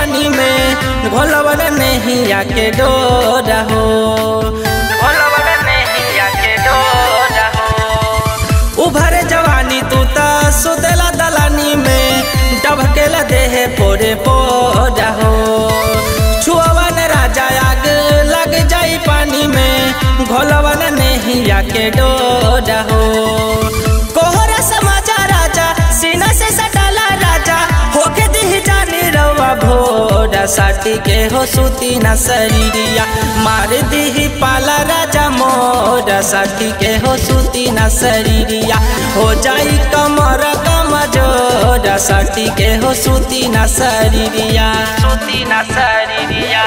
पानी में घोलवन नहीं आके डोरा हो घोलवन नहीं आके डोरा हो उभर जवानी तू ता सुतला दलानी में डबकेला देह पोरे पोरा हो छुअवन राजा आग लग जाई पानी में घोलवन नहीं आके डोरा हो कोहरा समाजा राजा सीना से सटाला राजा होके दिह जानी रवा भोरा साटी के हो सूती न शरीरिया मार दिही पाला राजा मोरा साटी के हो सूती न शरीरिया हो जाई कमर कमजोरा साटी के हो सूती न शरीरिया सूती न शरीरिया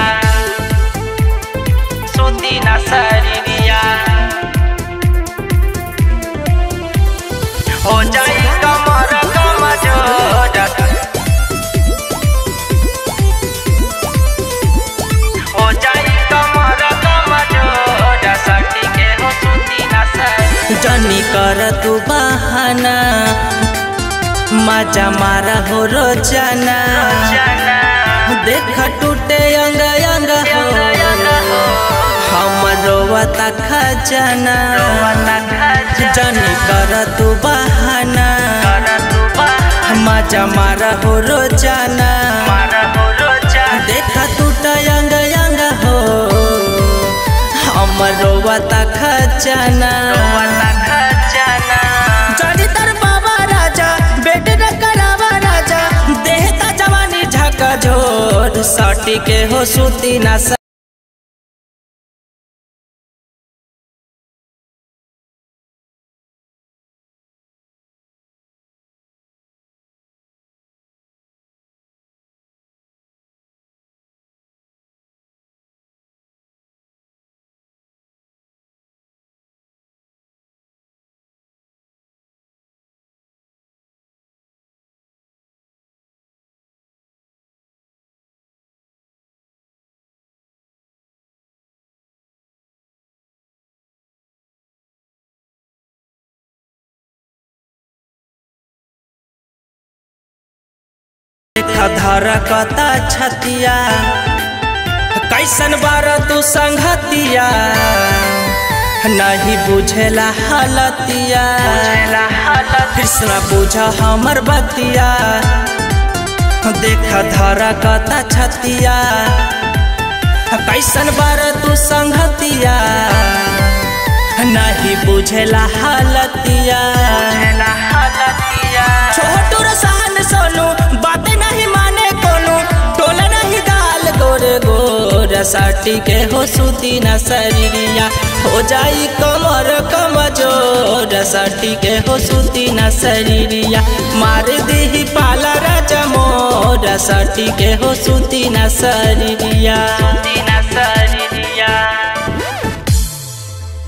सूती न शरीरिया हो जाई कमर कमजोरा हो जाई कमर कमजोरा साटी के हो सूती न शरीरिया जनी कर तू बहाना मजा मारा हो रोजाना देख टूटे अंग अंग हो हमरो वता खजाना जनी कर तू बहाना मजा मारा हो रोजाना देख टूटे अंग अंग हो हमरो वता खजाना जनी तर बाबा राजा बेट न करावा राजा देहता जवानी झका झोर सटी के हो सूती ना स- धर कता छतिया कैसन बार तू संगतिया नहीं बुझेला हालतिया कृष्णा बुझ हमर बतिया देख धर कता छतिया कैसन बार तू संगतिया नहीं बुझेला हालतिया छोटू रसान सोनू बात नहीं माने कोनो टोला नहीं गाल गोरे गोर साटी के हो सूती न शरीरिया हो जाई कमर कमजोर साटी के हो सूती न शरीरिया मार दी पाला राजा मोर साटी के हो सूती न शरीरिया सूती न शरीरिया